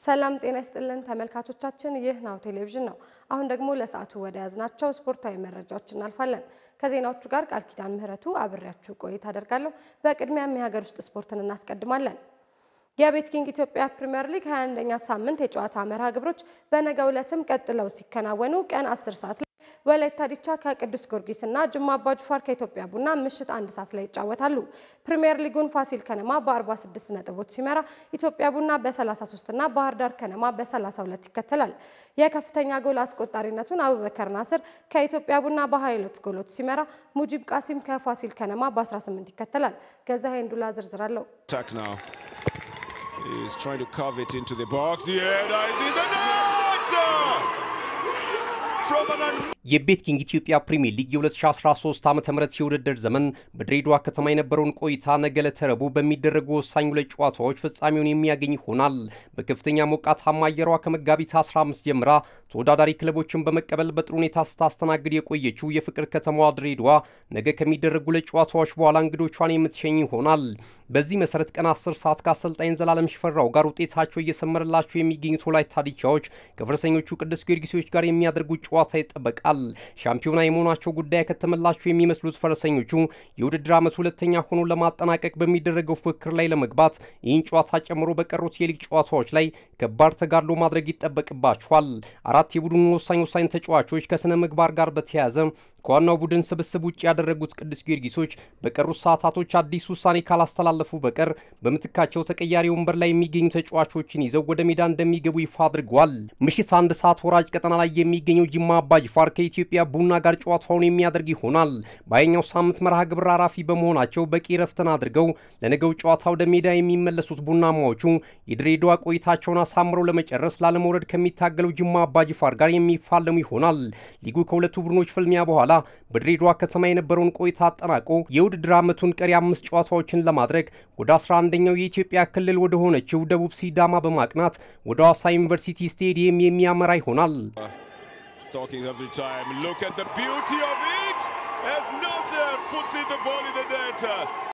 ሰላም ጤና ይስጥልን ተመልካቾቻችን፣ ይህ ናሁ ቴሌቪዥን ነው። አሁን ደግሞ ለሰዓቱ ወደ ያዝናቸው ስፖርታዊ መረጃዎች እናልፋለን። ከዜናዎቹ ጋር ቃል ኪዳን ምህረቱ አብሬያችሁ ቆይታ አደርጋለሁ። በቅድሚያም የሀገር ውስጥ ስፖርትን እናስቀድማለን። የቤት ኪንግ ኢትዮጵያ ፕሪሚየር ሊግ 21ኛ ሳምንት የጨዋታ መርሃ ግብሮች በነገው ዕለትም ቀጥለው ሲከናወኑ ቀን 10 ሰዓት ላይ ወላይታ ዲቻ ከቅዱስ ጊዮርጊስ እና ጅማ አባጅፋር ከኢትዮጵያ ቡና ምሽት አንድ ሰዓት ላይ ይጫወታሉ። ፕሪሚየር ሊጉን ፋሲል ከነማ በ46 ነጥቦች ሲመራ ኢትዮጵያ ቡና በ33 እና ባህር ዳር ከነማ በ32 ይከተላል። የከፍተኛ ጎል አስቆጣሪነቱን አቡበከር ናስር ከኢትዮጵያ ቡና በ22 ጎሎች ሲመራ ሙጂብ ቃሲም ከፋሲል ከነማ በ18 ይከተላል። ገዛኸኝ ዱላ ዝርዝር አለው። He's trying to carve it into the box. The header is in the net! From an የቤት ኪንግ ኢትዮጵያ ፕሪሚየር ሊግ የ2013 ዓ ም የውድድር ዘመን በድሬዳዋ ከተማ የነበረውን ቆይታ ነገ ዕለተ ረቡዕ በሚደረጉ ወሳኝ ሁለት ጨዋታዎች ፍጻሜውን የሚያገኝ ይሆናል። በከፍተኛ ሞቃታማ አየሯ ከመጋቢት 15 ጀምራ ተወዳዳሪ ክለቦችን በመቀበል በጥሩ ሁኔታ ስታስተናግድ የቆየችው የፍቅር ከተማዋ ድሬዳዋ ነገ ከሚደረጉ ሁለት ጨዋታዎች በኋላ እንግዶቿን የምትሸኝ ይሆናል። በዚህ መሰረት ቀን 10 ሰዓት ከአሰልጣኝ ዘላለም ሽፈራው ጋር ውጤታቸው እየሰመረላቸው የሚገኙት ወላይታ ዲቻዎች ከፈረሰኞቹ ቅዱስ ጊዮርጊሶች ጋር የሚያደርጉት ጨዋታ ይጠበቃል። ሻምፒዮና የመሆናቸው ጉዳይ ከተመላቸው የሚመስሉት ፈረሰኞቹ የውድድር ዓመት ሁለተኛ ሆኖ ለማጠናቀቅ በሚደረገው ፉክክር ላይ ለመግባት ይህን ጨዋታ ጨምሮ በቀሩት የሊግ ጨዋታዎች ላይ ከባድ ተጋድሎ ማድረግ ይጠበቅባቸዋል። አራት የቡድኑ ወሳኝ ወሳኝ ተጫዋቾች ከስነ ምግባር ጋር በተያያዘ ከዋናው ቡድን ስብስብ ውጭ ያደረጉት ቅዱስ ጊዮርጊሶች በቀሩት ሰዓታቶች አዲስ ውሳኔ ካላስተላለፉ በቀር በምትካቸው ተቀያሪ ወንበር ላይ የሚገኙ ተጫዋቾችን ይዘው ወደ ሜዳ እንደሚገቡ ይፋ አድርገዋል። ምሽት አንድ ሰዓት ወራጅ ቀጠና ላይ የሚገኘው ጅማ አባጅፋር ከኢትዮጵያ ቡና ጋር ጨዋታውን የሚያደርግ ይሆናል። በሀያኛው ሳምንት መርሃ ግብር አራፊ በመሆናቸው በቂ ረፍትን አድርገው ለነገው ጨዋታ ወደ ሜዳ የሚመለሱት ቡናማዎቹ የድሬዳዋ ቆይታቸውን አሳምረው ለመጨረስ ላለመውረድ ከሚታገለው ጅማ አባጅፋር ጋር የሚፋለሙ ይሆናል። ሊጉ ከሁለቱ ቡድኖች ፍልሚያ በኋላ በድሬዳዋ ከተማ የነበረውን ቆይታ አጠናቆ የውድድር ዓመቱን ቀሪ አምስት ጨዋታዎችን ለማድረግ ወደ 11ኛው የኢትዮጵያ ክልል ወደ ሆነችው ደቡብ ሲዳማ በማቅናት ወደ ሐዋሳ ዩኒቨርሲቲ ስቴዲየም የሚያመራ ይሆናል። Talking every time. Look at the beauty of it as Nasser puts in the ball in the net.